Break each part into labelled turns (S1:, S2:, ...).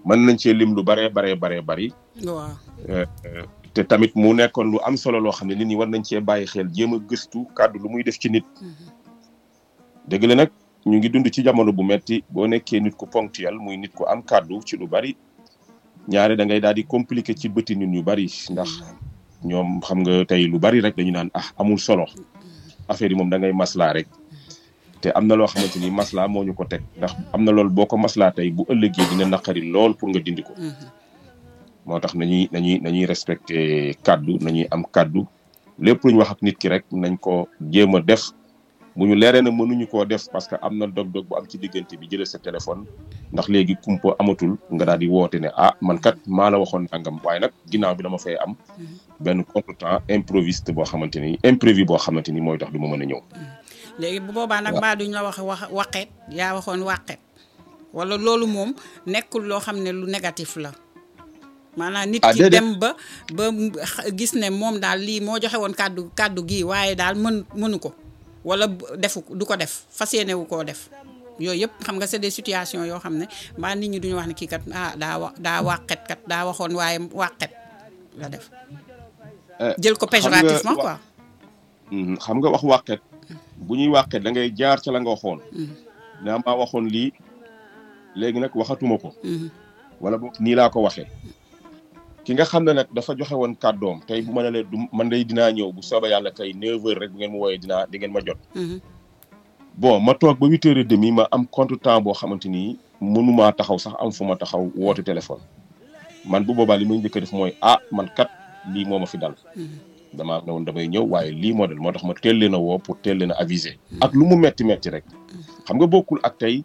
S1: mën nañ cee lim lu baree baree baree bari
S2: waaw
S1: te tamit mu nekkoon lu am solo loo xam ne nit ñi war nañ cee bàyyi xel jéem a gëstu kàddu lu muy def ci nit dëgg la nag ñu ngi dund ci jamono bu metti boo nekkee nit ku ponctuel muy nit ku am kàddu ci lu bari ñaare da ngay daal di compliqué ci bëti nit ñu bari ndax ñoom xam nga tey lu bari rek dañu naan ah amul solo affaire yi moom da ngay maslaa rek te am na loo xamante ni maslaa moo ñu ko teg ndax am na loolu boo ko maslaa tey bu ëllëgee dina naqari lool pour nga dindi ko moo tax nañuy nañuy nañuy respecté kàddu nañuy am kàddu lépp lu ñu wax ak nit ki rek nañ ko jéem a def bu ñu leeree na mënuñu koo def parce que am na dog-dog bu am ci diggante bi jëlee sa téléphone ndax léegi kumpa amatul nga daal di woote ne ah man kat maa la waxoon nangam waaye nag ginnaaw bi dama fay am benn contretemps improviste boo xamante ni imprévu boo xamante ni mooy tax du ma mën a ñëw.
S2: léegi bu boobaa nag mbaa duñ la wax wax waqeet yaa waxoon waqeet wala loolu moom nekkul loo xam ne lu négatif la. maanaam nit ki dem ba ba gis ne moom daal lii moo joxe woon kàddu kàddu gii waaye daal mën mënu ko wala defu du ko def fas yéene wu koo def yooyu yëpp xam nga c'est des situations yoo xam ne mbaa nit ñi duñu wax ne kii kat ah daa wa daa wàqet kat daa waxoon waaye wàqet la def jël ko péjorativement quoi
S1: xam nga wax wàqet bu ñuy wàqet da ngay jaar ca la nga waxoon naa maa waxoon lii léegi nag waxatuma ko wala boog nii laa ko waxee ki nga xam ne nag dafa joxe woon kàddoom tey bu ma ne leen du man day dinaa ñëw bu soobee yàlla tey 9h rek bu ngeen ma wooyee dinaa di ngeen ma jot. bon ma toog ba 8h et demi ma am contretemps boo xamante ni mënumaa taxaw sax am fu ma taxaw woote téléphone. man bu boobaa li may njëkk a def mooy ah man kat lii moo ma fi dal. damaa ne woon damay ñëw waaye lii moo dal moo tax ma teel leen a woo pour teel leen a aviser. ak lu mu metti metti rek. xam nga bokkul ak tey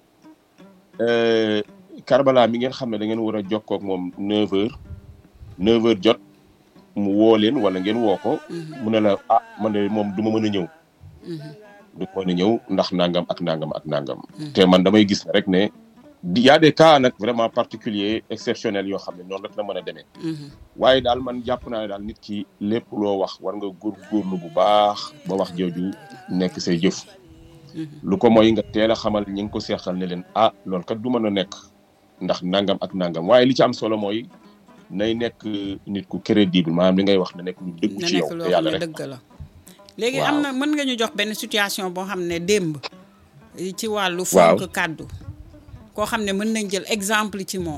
S1: Karbala mi ngeen xam ne da ngeen war a jokkoo ak moom 9h. 9h jot mu woo leen wala ngeen woo ko. mu ne la ah man de moom du ma mën a ñëw. du ma mën a ñëw ndax nangam ak nangam ak nangam. te man damay gis rek ne y a des cas nag vraiment particuliers exceptionnels yoo xam ne noonu rek la mën a demee. waaye daal man jàpp naa ne daal nit ki lépp loo wax war nga góorgóorlu bu baax ba wax jooju nekk say jëf. lu ko mooy nga teel a xamal ñi nga ko seexal ne leen ah loolu kat du mën a nekk ndax nangam ak nangam waaye li ci am solo mooy. nay nekk nit ku crédible maanaam li ngay wax na nekk lu dëggu ci yow te yàlla rek
S2: dëgg la léegi am na mën nga ñu jox benn situation boo xam ne démb ci wàllu fonk kàddu koo xam ne mën nañ jël exemple ci moom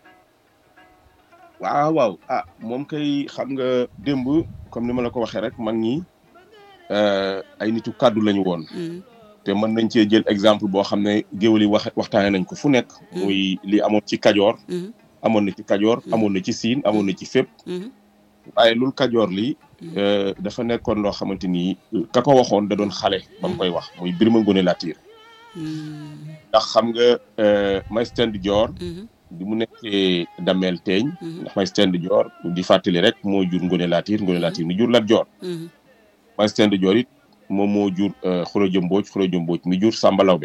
S1: waaw waaw ah moom kay xam nga démb comme ni ma la ko waxee rek mag ñi ay nitu kàddu lañu woon te mën nañ cee jël exemple boo xam ne géwél yi wax waxtaane nañ ko fu nekk muy li amoon ci kajoor amoon na ci kajoor amoon na ci siin amoon na ci fépp waaye lul kajoor li dafa nekkoon loo xamante ni ka ko waxoon da doon xale ba mu koy wax muy Birima Ngone Latiir ndax xam nga may stand joor bi mu nekkee dameel teeñ ndax may stand joor di fàttali rek moo jur Ngone Latiir Ngone Latiir mi jur Lat Joor may stand joor it moom moo jur Xuraja Mbooj Xuraja Mbooj mi jur Samba Lawbe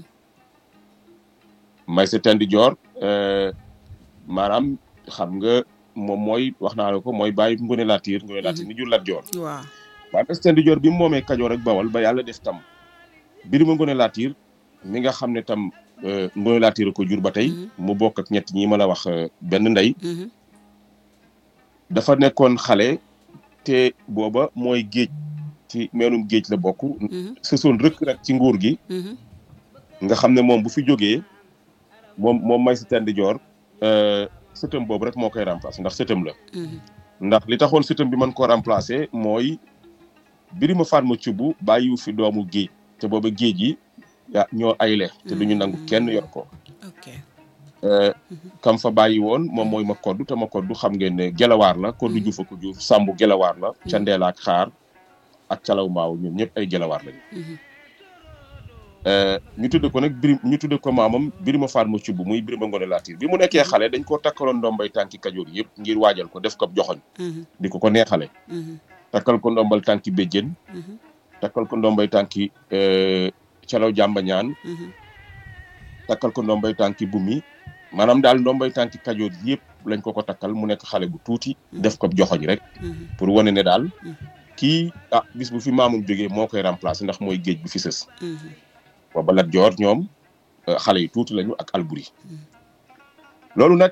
S1: may stand joor maanaam xam nga moom mooy wax naa la ko mooy bàyyi Ngone Latiir Ngone Latiir mi jur Lat Joor
S2: waaw
S1: waaye Stand Joor bi mu moomee Kajoor ak Bawol ba yàlla def tam Birima Ngone Latiir mi nga xam ne tam Ngone Latiir ko jur ba tey mu bokk ak ñett ñi ma la wax benn ndey dafa nekkoon xale te booba mooy géej ci meenum géej la bokk sësoon rëkk rek ci nguur gi nga xam ne moom bu fi jógee moom moom may Stand Joor sëtëm boobu rek moo koy remplacer ndax sëtëm la ndax li taxoon sëtëm bi mën koo remplacer mooy Birima Fatma Cubb bàyyiwu fi doomu géej te booba géej yi ya ñoo ayle te duñu nangu kenn yor ko kam fa bàyyi woon moom mooy ma koddu te ma koddu xam ngeen ne gelawaar la koddu juufa ko juuf sàmbu gelawaar la ca ndeel ak xaar ak calaw maaw ñoom ñëpp ay gelawaar lañu ñu tudde ko nag biri ñu tudde ko maamam Birima Fatma Cubb muy Birima Ngone Latiir bi mu nekkee xale dañ koo takkaloon ndombay tànki kajoor yëpp ngir waajal ko def ko joxoñ di ko ko neexale takkal ko ndombal tànki béjjén takkal ko ndombay tànki calaw jàmba ñaan takkal ko ndombay tànki bumi maanaam daal ndombay tànki kajoor yëpp lañ ko ko takkal mu nekk xale bu tuuti def ko joxoñ rek pour wane ne daal kii ah bis bu fi maamum jógee moo koy remplacer ndax mooy géej bi fi sës booba Lat Joor ñoom xale yu tuuti lañu ak Alburi loolu nag